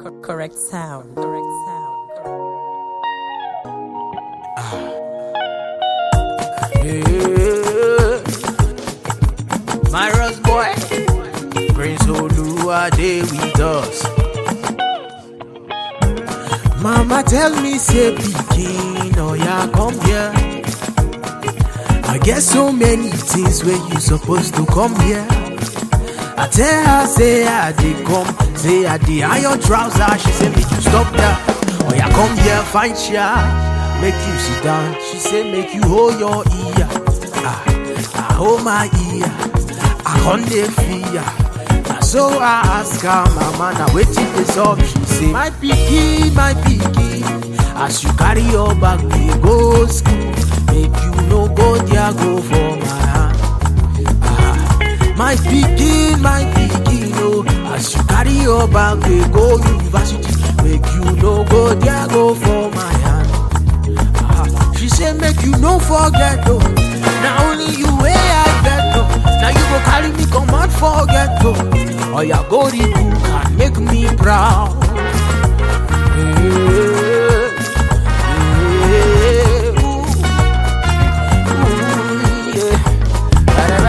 Correct sound. Correct sound. Yeah. Myra's boy, Prince Olua, they with us. Mama tell me, say, pikin, oh yeah, come here. I get so many things where you supposed to come here. I tell her, say I dey come, say I dey iron trouser. She say make you stop that. Oh yeah, come here, find chair, make you sit down. She say make you hold your ear. Ah, I hold my ear, I can't dey fear. Na so I ask her, mama, now wetin dey sup? She say my pikin, my pikin, as you carry your bag dey go school, make you no go there go for my hand. Ah, my pikin my pikin oh as you carry your bag dey go university make you no go there go for my hand Ah, she say make you no forget oh na only you wey i get oh na you go carry me comot for ghetto oya go the book and make me proud. Yeah, yeah, ooh, ooh, yeah.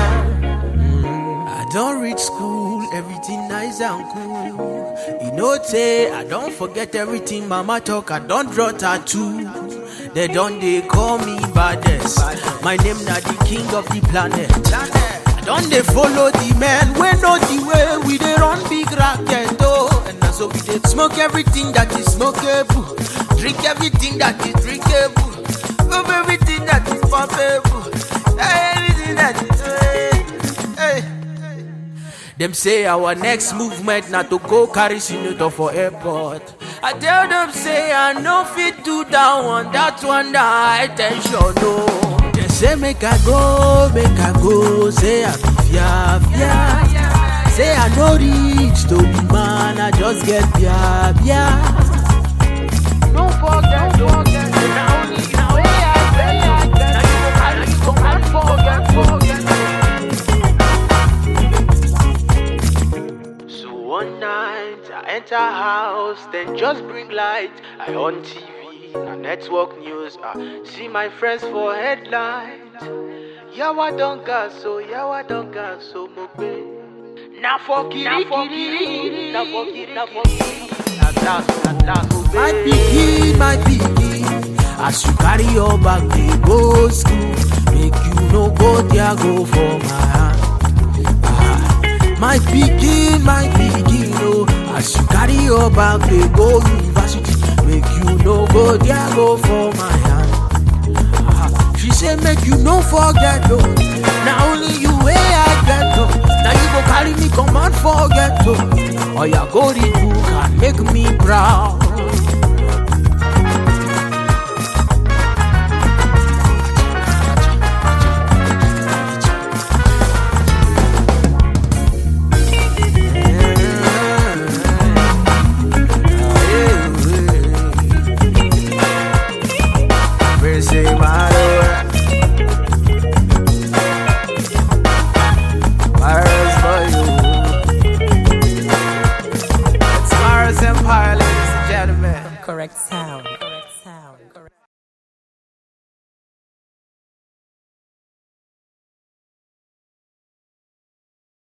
I don't reach school, everything nice and cool. You know, say I don't forget everything mama talk, I don't draw tattoo. They don't they call me baddest. My name na the king of the planet. I don't they follow the man, we know the way we they run big racket oh. And now so we they smoke everything that is smokeable, drink everything that is drinkable, pump everything that is pumpable, everything that is. Hey, hey. Them say our next movement na to go carry senator for airport. I tell them say I no fit do that one, that one na high tension no. They say make I go, make I go, say I be fia fia. Say I no reach to be man, I just get fia fia. No forget, don't forget, na only na way I get, na you go carry me come and forget, forget. So one night I enter house, then just bring light. I on TV, na network news. I see my friends for headlines. Yawa don gas, so yawa don gas, so mobe. Na for kiri, na for kiri, na for kiri, na for kiri. At last, at last, obey. My pikin, my pikin, as you carry your bag dey go school, make you no go there go for my hand. Ah, my pikin my pikin oh as you carry your bag dey go university make you no go there go for my hand Ah, she say make you no forget oh